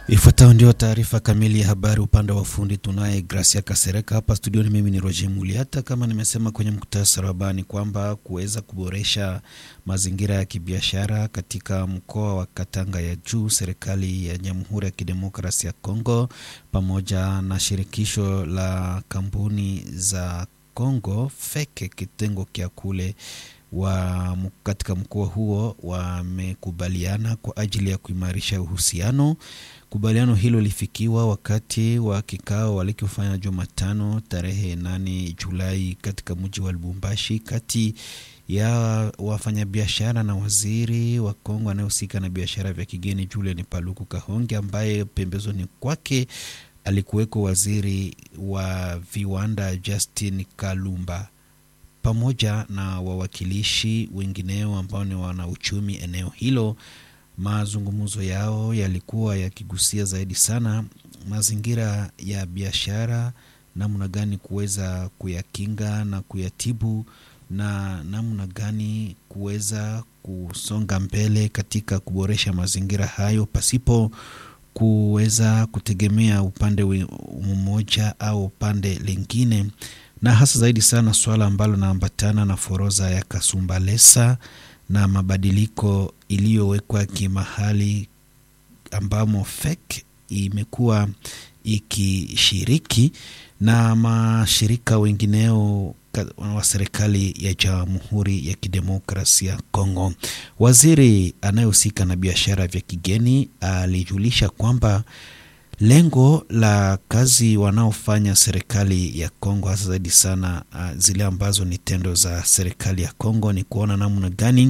Ifuatayo ndio taarifa kamili ya habari. Upande wa ufundi tunaye Gracia Kasereka hapa studioni. Mimi ni Roger Muliata. Kama nimesema kwenye muktasari wa habari kwamba kuweza kuboresha mazingira ya kibiashara katika mkoa wa Katanga ya juu, serikali ya Jamhuri ya Kidemokrasia ya Kongo pamoja na shirikisho la kampuni za Kongo feke kitengo kya kule wa katika mkoa huo wamekubaliana kwa ajili ya kuimarisha uhusiano. Kubaliano hilo lifikiwa wakati wa kikao walikofanya Jumatano tarehe 8 Julai katika mji wa Lubumbashi kati ya wafanyabiashara na waziri wa Kongo anayehusika na biashara vya kigeni Julien Paluku Kahonge, ambaye pembezoni kwake alikuweko waziri wa viwanda Justin Kalumba pamoja na wawakilishi wengineo ambao ni wanauchumi eneo hilo. Mazungumzo yao yalikuwa yakigusia zaidi sana mazingira ya biashara, namna gani kuweza kuyakinga na kuyatibu, na namna gani kuweza kusonga mbele katika kuboresha mazingira hayo pasipo kuweza kutegemea upande mmoja au upande lingine na hasa zaidi sana suala ambalo naambatana na foroza ya Kasumbalesa na mabadiliko iliyowekwa kimahali ambamo FEC imekuwa ikishiriki na mashirika wengineo wa serikali ya Jamhuri ya Kidemokrasia Kongo. Waziri anayehusika na biashara vya kigeni alijulisha kwamba lengo la kazi wanaofanya serikali ya Kongo hasa zaidi sana uh, zile ambazo ni tendo za serikali ya Kongo ni kuona namna gani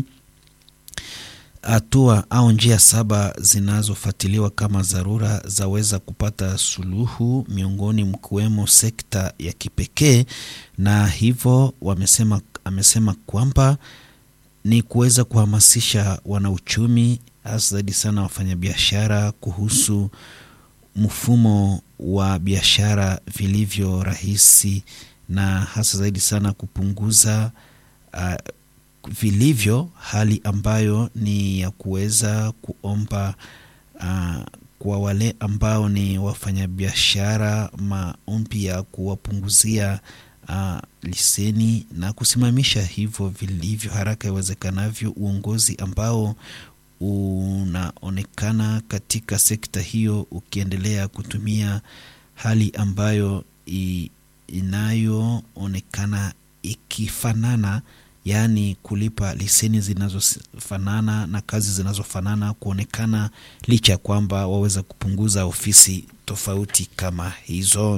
hatua au njia saba zinazofuatiliwa kama dharura zaweza kupata suluhu miongoni mkiwemo sekta ya kipekee, na hivyo wamesema, amesema kwamba ni kuweza kuhamasisha wanauchumi hasa zaidi sana wafanyabiashara kuhusu mfumo wa biashara vilivyo rahisi na hasa zaidi sana kupunguza uh, vilivyo hali ambayo ni ya kuweza kuomba uh, kwa wale ambao ni wafanyabiashara maombi ya kuwapunguzia uh, liseni na kusimamisha hivyo vilivyo haraka iwezekanavyo uongozi ambao unaonekana katika sekta hiyo ukiendelea kutumia hali ambayo inayoonekana ikifanana, yaani kulipa leseni zinazofanana na kazi zinazofanana kuonekana, licha ya kwamba waweza kupunguza ofisi tofauti kama hizo.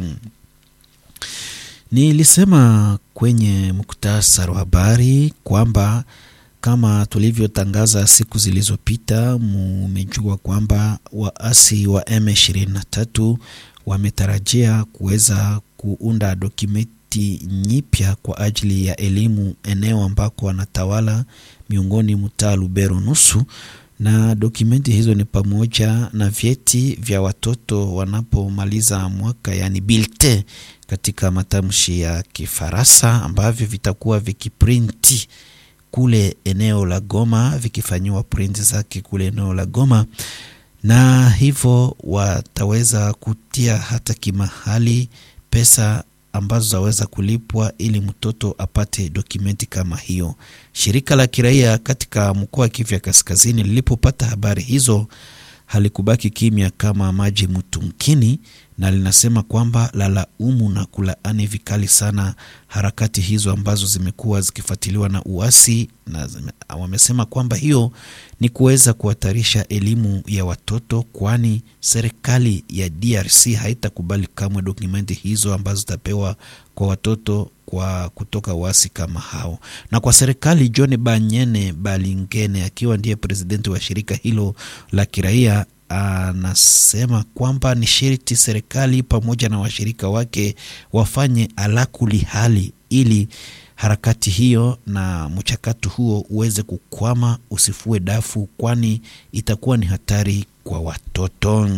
Nilisema kwenye muktasari wa habari kwamba kama tulivyotangaza siku zilizopita, mumejua kwamba waasi wa M23 wametarajia kuweza kuunda dokumenti nyipya kwa ajili ya elimu eneo ambako wanatawala miongoni mtaa Lubero nusu, na dokumenti hizo ni pamoja na vyeti vya watoto wanapomaliza mwaka, yani bilte katika matamshi ya Kifaransa, ambavyo vitakuwa vikiprinti kule eneo la Goma vikifanyiwa print zake kule eneo la Goma, na hivyo wataweza kutia hata kimahali pesa ambazo zaweza kulipwa ili mtoto apate dokumenti kama hiyo. Shirika la kiraia katika mkoa wa Kivu ya Kaskazini lilipopata habari hizo halikubaki kimya kama maji mtumkini, na linasema kwamba lalaumu na kulaani vikali sana harakati hizo ambazo zimekuwa zikifuatiliwa na uasi, na wamesema kwamba hiyo ni kuweza kuhatarisha elimu ya watoto, kwani serikali ya DRC haitakubali kamwe dokumenti hizo ambazo zitapewa kwa watoto kwa kutoka uasi kama hao. Na kwa serikali, John Banyene Balingene akiwa ndiye presidenti wa shirika hilo la kiraia anasema kwamba ni sharti serikali pamoja na washirika wake wafanye alakuli hali ili harakati hiyo na mchakato huo uweze kukwama, usifue dafu, kwani itakuwa ni hatari kwa watoto.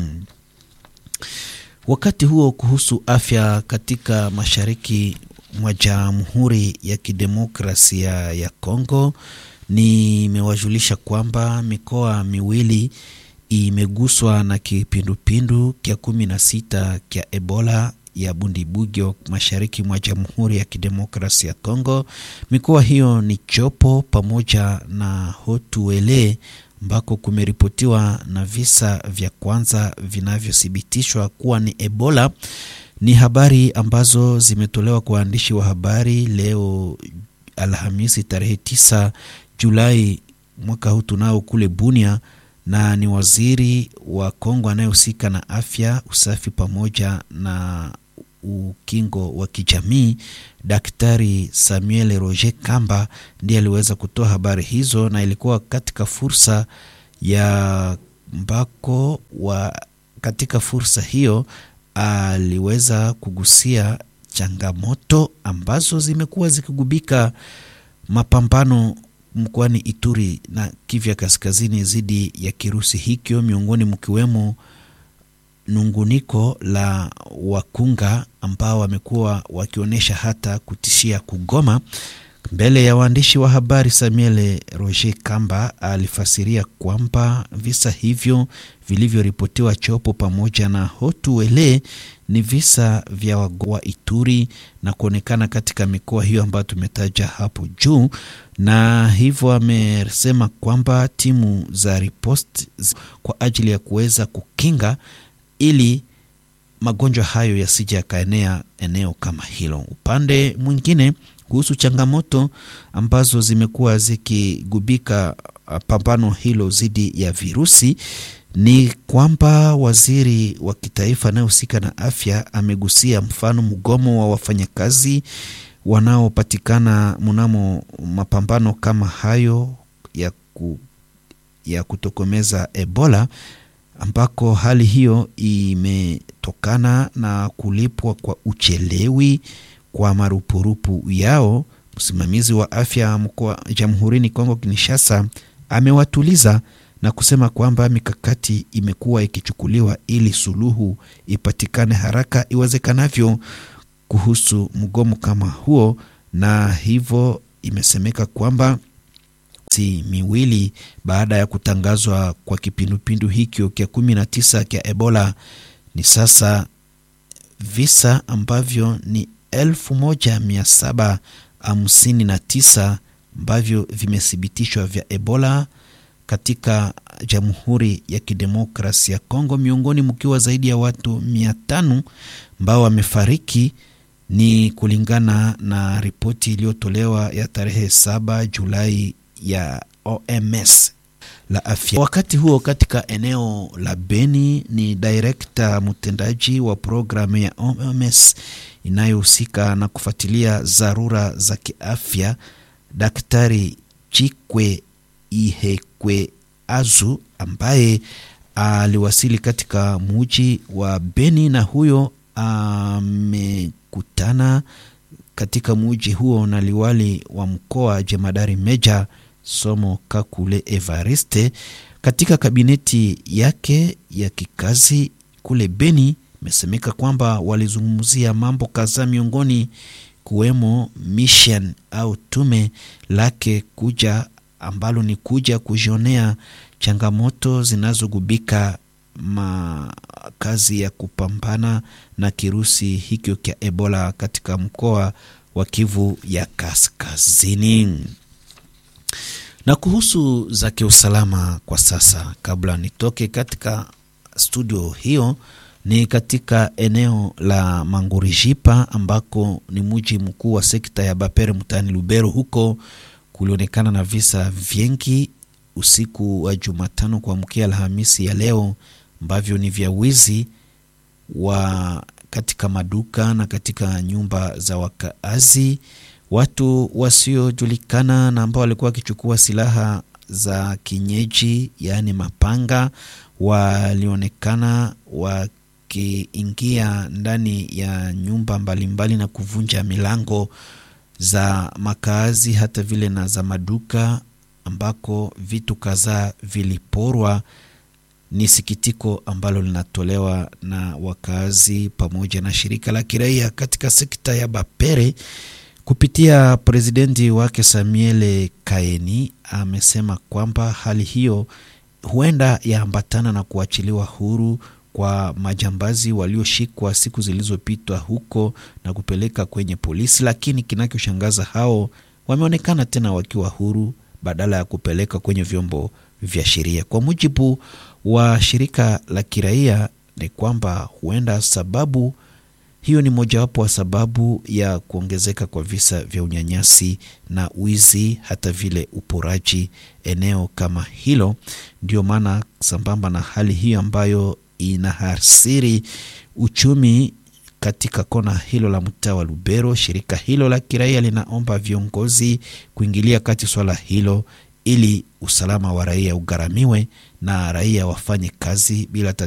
Wakati huo kuhusu afya katika mashariki mwa Jamhuri ya Kidemokrasia ya Kongo, nimewajulisha kwamba mikoa miwili imeguswa na kipindupindu kya kumi na sita kya Ebola ya Bundibugyo mashariki mwa Jamhuri ya Kidemokrasia ya Kongo. Mikoa hiyo ni Chopo pamoja na Hotuele ambako kumeripotiwa na visa vya kwanza vinavyothibitishwa kuwa ni Ebola. Ni habari ambazo zimetolewa kwa waandishi wa habari leo Alhamisi tarehe 9 Julai mwaka huu tunao kule Bunia, na ni waziri wa Kongo anayehusika na afya, usafi pamoja na ukingo wa kijamii Daktari Samuel Roger Kamba ndiye aliweza kutoa habari hizo, na ilikuwa katika fursa ya mbako wa katika fursa hiyo aliweza kugusia changamoto ambazo zimekuwa zikigubika mapambano mkoani Ituri na Kivu Kaskazini dhidi ya kirusi hikyo, miongoni mkiwemo nunguniko la wakunga ambao wamekuwa wakionyesha hata kutishia kugoma. Mbele ya waandishi wa habari, Samuel Roger Kamba alifasiria kwamba visa hivyo vilivyoripotiwa Chopo pamoja na Hotuele ni visa vya wagonjwa Ituri na kuonekana katika mikoa hiyo ambayo tumetaja hapo juu, na hivyo amesema kwamba timu za ripost kwa ajili ya kuweza kukinga ili magonjwa hayo yasije yakaenea eneo kama hilo. Upande mwingine, kuhusu changamoto ambazo zimekuwa zikigubika pambano hilo dhidi ya virusi ni kwamba waziri wa kitaifa anayehusika na afya amegusia mfano mgomo wa wafanyakazi wanaopatikana mnamo mapambano kama hayo ya, ku, ya kutokomeza Ebola ambako hali hiyo imetokana na kulipwa kwa uchelewi kwa marupurupu yao. Msimamizi wa afya mkoa Jamhurini Kongo Kinshasa amewatuliza na kusema kwamba mikakati imekuwa ikichukuliwa ili suluhu ipatikane haraka iwezekanavyo kuhusu mgomo kama huo, na hivyo imesemeka kwamba si miwili baada ya kutangazwa kwa kipindupindu hikyo kya kumi na tisa kya Ebola ni sasa visa ambavyo ni elfu moja mia saba hamsini na tisa ambavyo vimethibitishwa vya Ebola katika Jamhuri ya Kidemokrasi ya Kongo, miongoni mkiwa zaidi ya watu mia tano ambao wamefariki ni kulingana na ripoti iliyotolewa ya tarehe saba Julai ya OMS la afya. Wakati huo katika eneo la Beni ni direkta mtendaji wa programu ya OMS inayohusika na kufuatilia dharura za kiafya, Daktari Chikwe Ihekwe Azu ambaye aliwasili katika muji wa Beni na huyo amekutana katika muji huo na liwali wa mkoa jemadari meja Somo Kakule Evariste katika kabineti yake ya kikazi kule Beni. Imesemeka kwamba walizungumzia mambo kadhaa, miongoni kuwemo mission au tume lake kuja ambalo ni kuja kujionea changamoto zinazogubika makazi ya kupambana na kirusi hikyo cha Ebola katika mkoa wa Kivu ya Kaskazini. Na kuhusu za kiusalama kwa sasa, kabla nitoke katika studio hiyo, ni katika eneo la Mangurijipa ambako ni mji mkuu wa sekta ya Bapere mtaani Lubero. Huko kulionekana na visa vingi usiku wa Jumatano kuamkia Alhamisi ya leo ambavyo ni vya wizi wa katika maduka na katika nyumba za wakaazi. Watu wasiojulikana na ambao walikuwa wakichukua silaha za kienyeji, yaani mapanga, walionekana wakiingia ndani ya nyumba mbalimbali mbali na kuvunja milango za makaazi hata vile na za maduka ambako vitu kadhaa viliporwa. Ni sikitiko ambalo linatolewa na wakazi pamoja na shirika la kiraia katika sekta ya Bapere kupitia presidenti wake Samuel Kaeni amesema kwamba hali hiyo huenda yaambatana na kuachiliwa huru kwa majambazi walioshikwa siku zilizopitwa huko na kupeleka kwenye polisi, lakini kinachoshangaza hao wameonekana tena wakiwa huru badala ya kupeleka kwenye vyombo vya sheria. Kwa mujibu wa shirika la kiraia ni kwamba huenda sababu hiyo ni mojawapo wa sababu ya kuongezeka kwa visa vya unyanyasi na wizi, hata vile uporaji eneo kama hilo. Ndio maana sambamba na hali hiyo ambayo inahasiri uchumi katika kona hilo la mtaa wa Lubero, shirika hilo la kiraia linaomba viongozi kuingilia kati swala hilo ili usalama wa raia ugharamiwe na raia wafanye kazi bila tatizo.